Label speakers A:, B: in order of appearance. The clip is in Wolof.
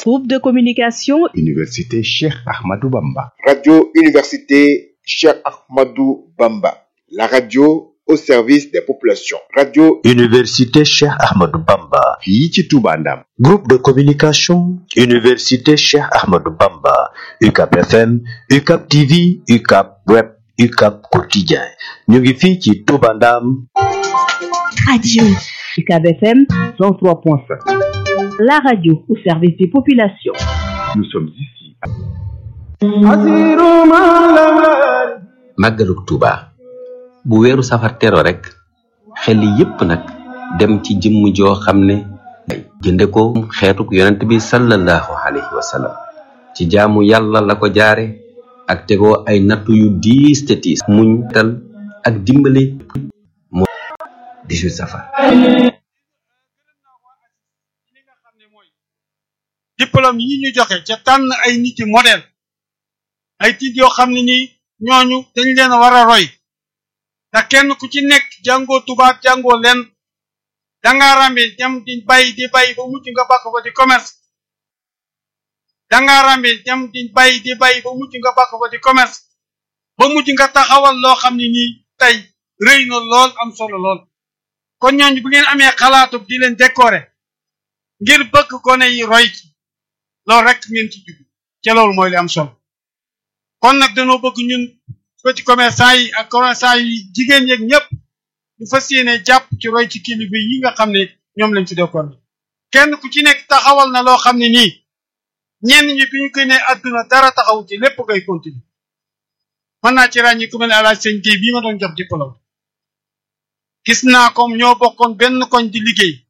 A: Groupe de communication
B: Université Cheikh Ahmadou Bamba.
C: Radio Université Cheikh Ahmadou Bamba. La radio au service des populations. Radio
D: Université Cheikh Ahmadou Bamba.
B: fii ci Touba Ndam.
D: Groupe de communication Université Cheikh Ahmadou Bamba. UCAP FM, UCAP TV, UCAP Web, UCAP Quotidien. ñu ngi fii ci Touba Ndam.
A: Radio UCAB FM 103.5. La radio au service des populations.
B: Nous sommes ici.
E: màggalug Tuuba bu weeru safar tero rek xel yépp nag dem ci jëmm joo xam ne jënde ko xeetuk yonent bi sallallahu alayhi wa sallam ci jaamu yàlla la ko jaare ak tegoo ay nattu yu diis te tiis muñ tal ak dimbale moo 18 safar
F: diplôme yi ñu joxe ca tànn ay nit yi modèle ay tiit yoo xam ne nii ñooñu dañ leen a war a roy ndax kenn ku ci nekk jàngoo tubaab jàngoo leen danga rambe dem di bay di bay ba mujj nga bakk ko di commerce danga rambe dem di bay di bay ba mujj nga bakk ko di commerce ba mujj nga taxawal loo xam ne nii tey rëy na lool am solo lool kon ñooñu bu ngeen amee xalaatub di leen décorer ngir bëgg gone yi roy ci loolu rek ngeen ci jug ca loolu mooy li am solo kon nag dañoo bëgg ñun petit commerçant yi ak commerçant yi jigéen yeeg ñëpp ñu fas yéene jàpp ci roy ci kilifa yi nga xam ne ñoom lañ ci dekkoon kenn ku ci nekk taxawal na loo xam ne nii ñenn ñi bi ñu koy ne adduna dara taxawu ci lépp ngay continuer mën naa ci ràññi ku mel ne alaaj sëñ Guèye bii ma doon jox diplôme gis naa comme ñoo bokkoon benn koñ di liggéey